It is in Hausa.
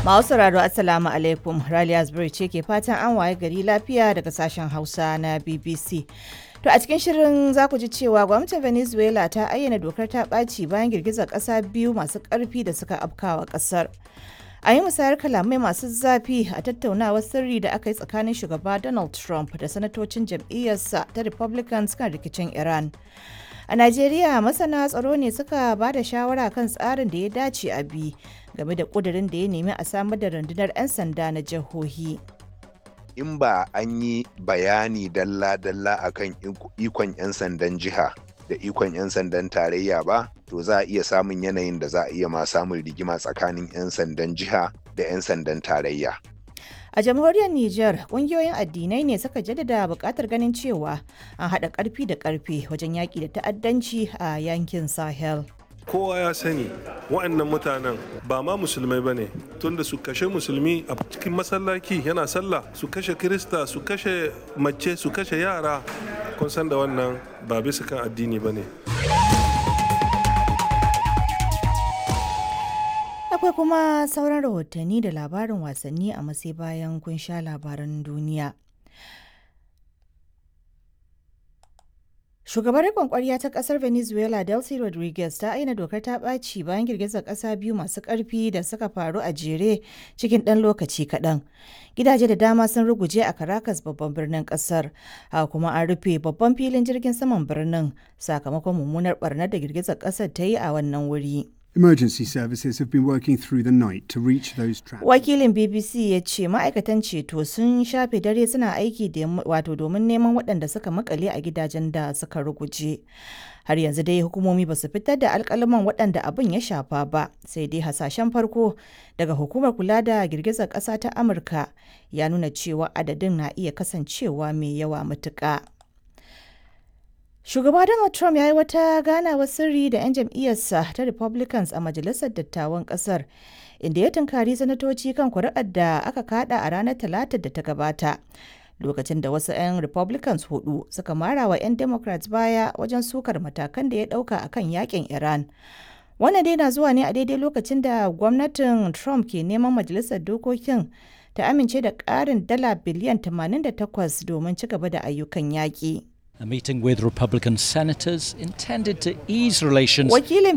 Masu sauraro Assalamu alaikum Raliya Zubri ce ke fatan an waye gari lafiya daga sashen Hausa na BBC. To a cikin shirin za ku ji cewa gwamnatin Venezuela ta ayyana dokar ta ɓaci bayan girgizar ƙasa biyu masu ƙarfi da suka afkawa ƙasar. A yi musayar kalamai masu zafi a tattaunawar sirri da aka yi tsakanin shugaba Donald Trump da sanatocin jam'iyyarsa ta Republicans kan rikicin Iran. A Najeriya masana tsaro ne suka ba da shawara kan tsarin da ya dace a bi game da ƙudurin da ya nemi a samar da rundunar 'yan sanda na jihohi. in ba an yi bayani dalla-dalla akan ikon 'yan sandan jiha da ikon 'yan sandan tarayya ba to za a iya samun yanayin da za a iya ma samun rigima tsakanin 'yan sandan jiha da 'yan sandan tarayya A jamhuriyar Nijar, ƙungiyoyin addinai ne suka jaddada buƙatar ganin cewa an haɗa ƙarfi da ƙarfe wajen yaƙi da ta'addanci a yankin Sahel. kowa ya sani wa'annan mutanen ba ma musulmai ba ne tunda su kashe musulmi a cikin masallaci yana sallah su kashe kirista su kashe mace su kashe yara kun san da wannan ba bisa kan addini ba ne Akwai kuma sauran rahotanni da labarin wasanni a masai bayan kun sha labaran duniya. Shugabar riƙon ƙwarya ta ƙasar Venezuela Delcy Rodriguez ta aina dokar ta ɓaci bayan girgizar ƙasa biyu masu ƙarfi da suka faru a jere cikin ɗan lokaci kaɗan. Gidaje da dama sun ruguje a Caracas babban birnin ƙasar, haka kuma an rufe babban filin jirgin saman birnin sakamakon mummunar ɓarnar da girgizar ƙasar ta yi a wannan wuri. Emergency services have been working through the night to reach those trapped. Wakilin BBC ya ce ma'aikatan ceto sun shafe dare suna aiki da wato domin neman waɗanda suka makale a gidajen da suka ruguje. Har yanzu dai hukumomi ba su fitar da alkalaman waɗanda abin ya shafa ba, sai dai hasashen farko daga hukumar kula da girgizar ƙasa ta Amurka ya nuna cewa adadin na iya kasancewa mai yawa matuƙa. Shugaba Donald Trump ya yi wata ganawar sirri da 'yan jam'iyyarsa ta Republicans a Majalisar Dattawan Ƙasar, inda ya tunkari sanatoci kan kuri'ar da aka kada a ranar Talatar da ta gabata. Lokacin da wasu 'yan Republicans hudu suka mara wa 'yan Democrats baya wajen sukar matakan da ya ɗauka a kan yakin Iran. Wannan dai na zuwa ne a daidai lokacin da gwamnatin Trump ke neman Majalisar Dokokin ta amince da ƙarin dala biliyan 88 domin ci gaba da ayyukan yaƙi. A meeting with Republican senators intended to ease relations. Wakilin